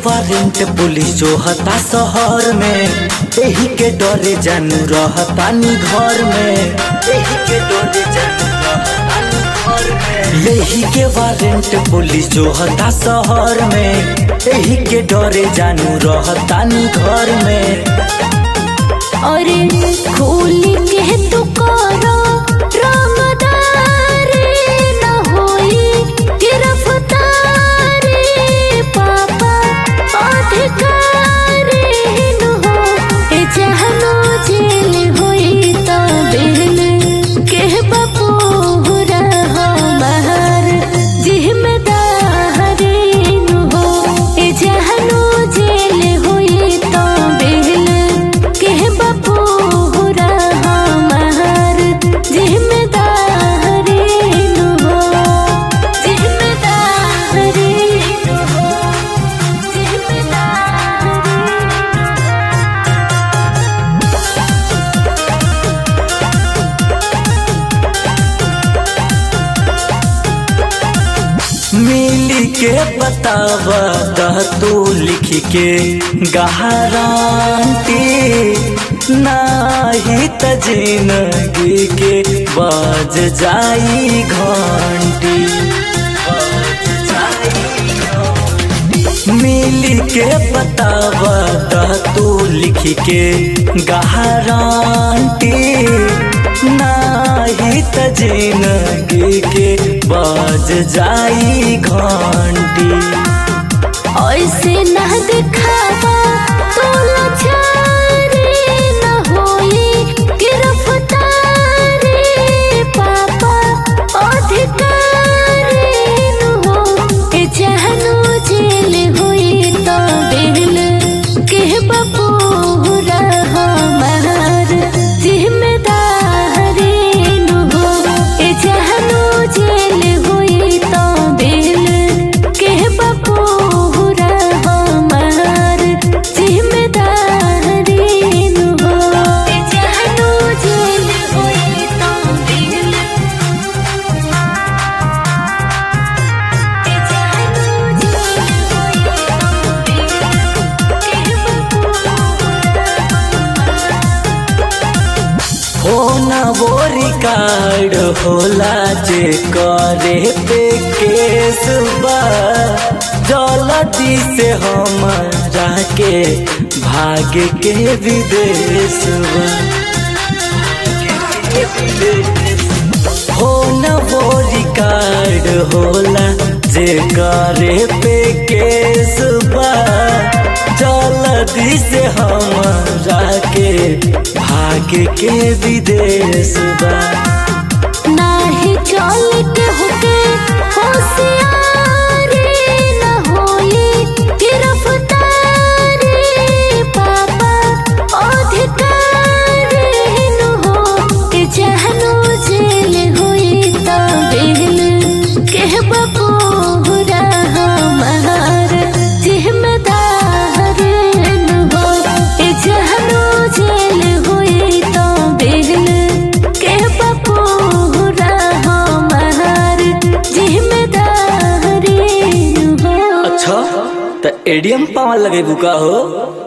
Warrant police जो हता शहर में एही के डरे जानू रहतानी घर में एही के डरे जानू रहतानी घर में एही के वारंट पुलिस जो हता शहर में एही के डरे जानू रहतानी घर में अरे खोल के तू करो रंगदारी न होई गिरफ्तारी पापा अधिकारी न हो ए जहनो जेल होई तो बेल के बपूरा हमार जिम्मेदारी न हो ए जहनो जेल होई तो बेल के बपूरा हमार जिम्मेदारी न हो जिम्मेदारी न हो जिम्मेदारी मिली के बतावा दह तू लिख के गहरांती नाही त जिंदगी के बज जाई घंटी बज जाई घंटी। मिली के बतावा दह तू लिख के गहरांती नाही त जिंदगी के बज जाई घंटी ऐसे न दिखावा तो लाचारी न होई गिरफ्तारी पापा अधिकारी न हो ए जहनो जेल होई तो बेल के बपूरा हमार जिम्मेदारी न हो ए जहनो जेल होई तो बेल के बपूरा हमार जिम्मेदारी न हो ए जहनो जेल होई तो बेल ए जहनो जेल होई तो बेल के फोन वो रिकॉर्ड होला जे करे पे केस बा जल्दी से हमरा के भाग के विदेश बा फोन वो रिकॉर्ड होला जे करे पे केस बा जल्दी से हमरा के भाग के विदेश बा नाही चलते होते होशियारी न होई गिरफ्तारी पापा अधिकारी न हो के जहनो जेल होई तो बेल के बपूरा हमार जिम्मेदारी न हो ए जहनो जेल होई तो बेल के बपूरा हमार जिम्मेदारी न हो अच्छा त एडीएम पावन लगे बुका हो